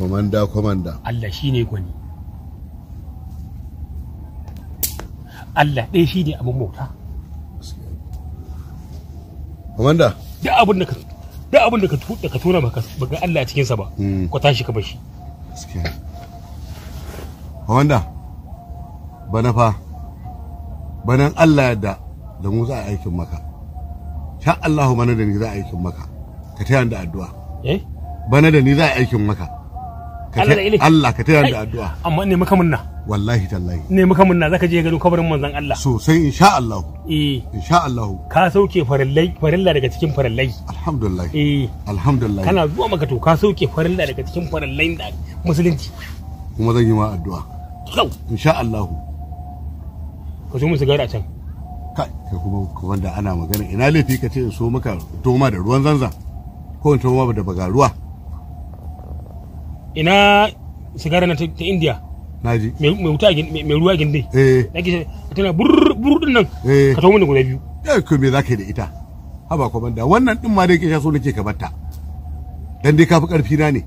komanda komanda Allah shine gwani Allah ɗaya shi ne abin bauta komanda duk abin da ka duk abin da ka tu- da ka tona baka baka Allah a cikin sa ba Mm. ka tashi ka bashi gaskiya ne. komanda bana fa banan Allah yadda da mu za a aikin maka sha Allahu bana da ni za a aikin maka ka taya ni da addu'a eh bana da ni za a aikin maka Ka Allah da taya- ile. Allah ka taya ni da Ai, addu'a amma ne maka munna wallahi tallahi ne maka munna zaka je ganin kabarin manzon Allah sosai insha Allahu eh insha Allahu ka sauke farillai farilla daga cikin farillai alhamdulillah eh alhamdulillah kana zuwa maka to ka sauke farilla daga cikin farillai da musulunci kuma zan yi ma addu'a kyau insha Allahu ka zo mu sigara a can kai kai kuma kuma da ana magana ina laifi ka ce in so maka toma da ruwan zanzan ko in toma da bagaruwa ina sigara na ta ta India naji mai mai wuta a gin- mai mai ruwa a gindi eh da ke tana burr burr din nan eh ka tawo mun da guda biyu eh ko me zaka yi da ita haba kuma da wannan din ma dai ke sha so nake ka batta dan dai kafi karfi na ne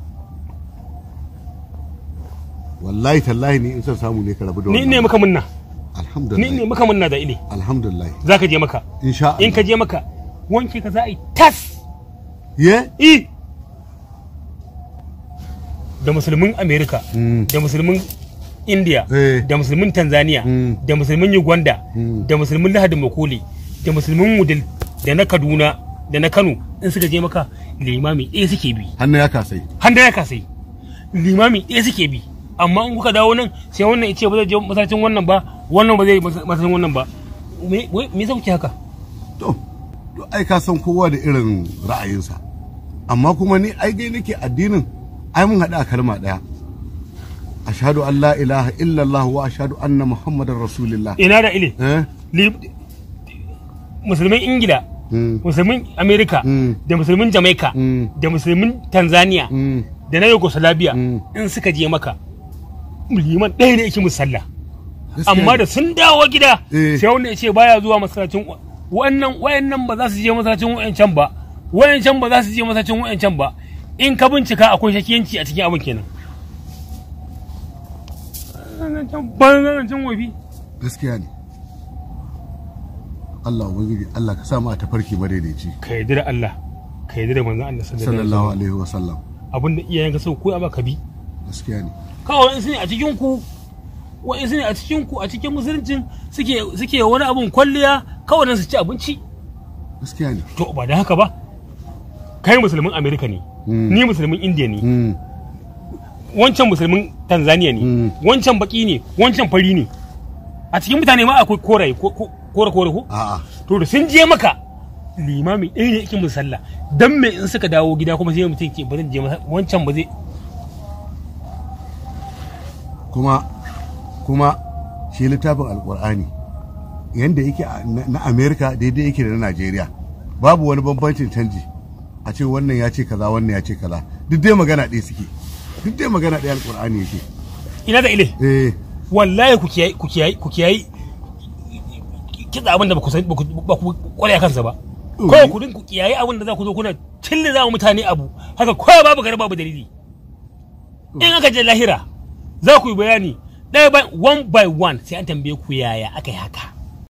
wallahi tallahi ni in san samu ne ka rabu da ni ne wannan maka munna alhamdulillah ni ne maka munna da ile alhamdulillah zaka je maka insha in ka Allah je maka wanke ka za a yi tas ye i da musulmin america Mm. da musulmin india Eh. da musulmin tanzania Mm. da musulmin uganda Mm. da musulmin lahadin makoli da musulmin wudil da na kaduna da na kano in suka je maka limami ɗaya suke bi hannu ya kasai handa ya kasai limami ɗaya suke bi amma in kuka dawo nan sai wannan ya ce ba zai je masallacin wannan ba wannan ba zai je masallacin wannan ba me me me yasa kuke haka to to ai ka san kowa da irin ra'ayinsa amma kuma ni ai gai nake addinin ai mun haɗu a kalma ɗaya ashhadu an la ilaha illallah wa ashhadu anna muhammadar rasulullah ina da ile eh Li- musulmin ingila mm, musulmin amerika Mm. da musulmin jamaica Mm. da musulmin tanzania mm, da na yugoslavia Mm. in suka je maka liman ɗaya ne yake musu sallah gaskiya amma ne. da sun dawo gida Eh. sai wanda ya ce baya zuwa masallacin wa- wannan wayannan ba za su je masallacin wayancan ba wayancan ba za su je masallacin wayancan ba in ka bincika akwai shakiyanci a cikin abin kenan ban can wafi gaskiya ne Allah ubangiji Allah ka sa mu a tafarki madaidaici ka yarda da Allah ka yarda da manzon Allah sallallahu alaihi sallallahu wasallam alaihi wa sallam abin da iyayenka sau ko ba ka bi gaskiya ne kawai wa'insu ne a cikin ku wa'insu ne a cikin ku a cikin musuluncin suke suke wani abun kwalliya kawai nan su ci abinci gaskiya ne to ba da haka ba kai musulmin amerika ne Mm. ni musulmin indiya ne mm, wancan musulmin tanzania ne Mm. wancan baki ne wancan fari ne a cikin mutane ma akwai koraye ko- ko- kore kore ko a'a to da sun je maka limami ɗaya ne yake musu sallah dan me in suka dawo gida kuma sai mutum ke ba zan je masa wancan ba zai kuma kuma shi littafin alkur'ani yadda yake a- na na amerika daidai yake da na najeriya babu wani bambancin canji a ce wannan ya ce kaza wannan ya ce kaza duk dai magana ɗaya suke duk dai magana ɗaya alkur'ani yake ina da ile eh wallahi ku kiyayi ku kiyayi ku kiyayi kitsa abin da ba ku san ba ku ba ku kware a kansa ba ko ku din ku kiyayi abin da za ku zo kuna cille za mutane abu haka ko babu garba babu dalili in aka je lahira za ku yi bayani ɗaya by one by one sai an tambaye ku yaya aka yi haka